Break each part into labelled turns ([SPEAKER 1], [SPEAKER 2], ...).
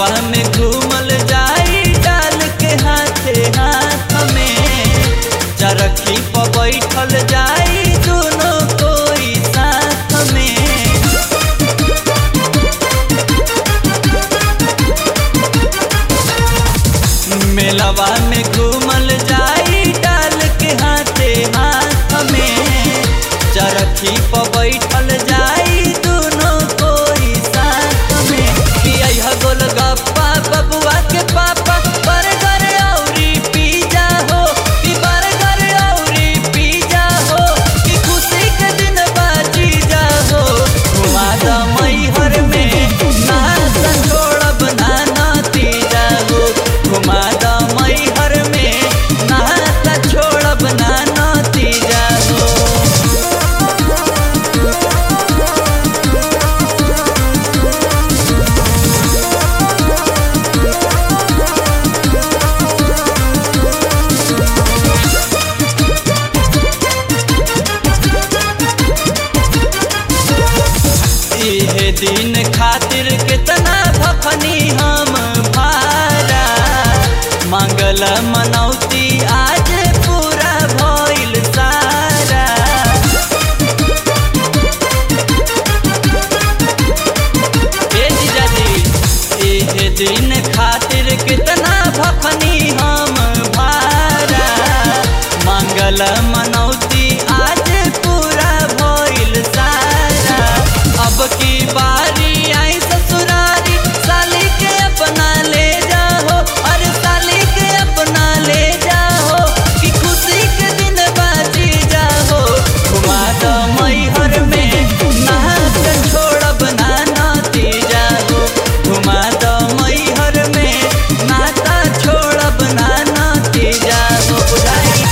[SPEAKER 1] मेलवा में घूमल जाई डाल के हाथे हाथ में चरखी पर बैठल जाई दोनों कोई साथ में मेलवा में घूमल जाई डाल के हाथे हाथ में चरखी पर बैठल जाई दोनों कोई साथ में खिया गोलगप्पा बबुआ के पापा बर्गर औरी पिज्जा हो कि बर्गर औरी पिज्जा हो कि खुशी के दिन बाजी जा हो घुमा द मैहर में ना छोड़ब ना नतीजा हो घुमा द मैहर में ना छोड़ब ना नतीजा हो इहे दिन खातिर कितना भफनी हम भारा मंगल मनौती आज पूरा भइल सारा ए जीजाजी इहे दिन खातिर कितना भफनी हम भारा मंगल मनौती आज पूरा भइल सारा अब की बारी आई ससुरारी साली के अपना ले जाओ अरे साली के अपना ले जाओ कि खुशी के दिन बाजी जाओ घुमा दो मैहर में नाच छोड़ब ना नाती जाओ घुमा दो मैहर में नाता छोड़ब ना नाती जाओ बुझाई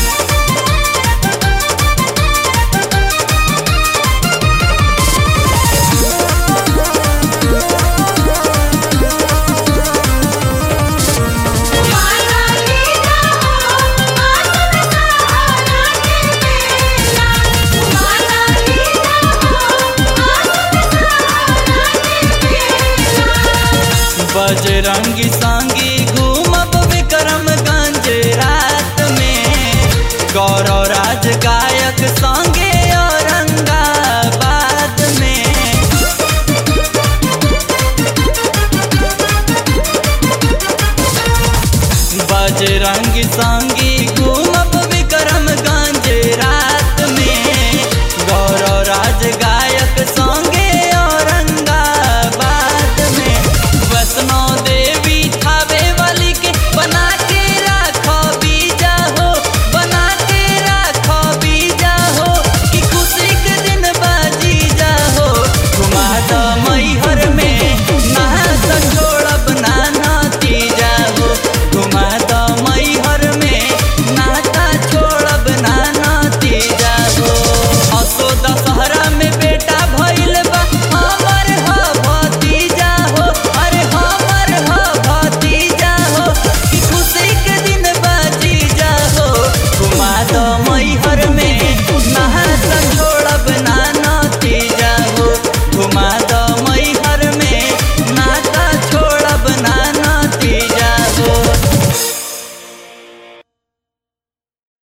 [SPEAKER 2] माला लीला हो आसन सहारा के मेला माला लीला हो आसन सहारा के मेला
[SPEAKER 1] बजरंगी सांगी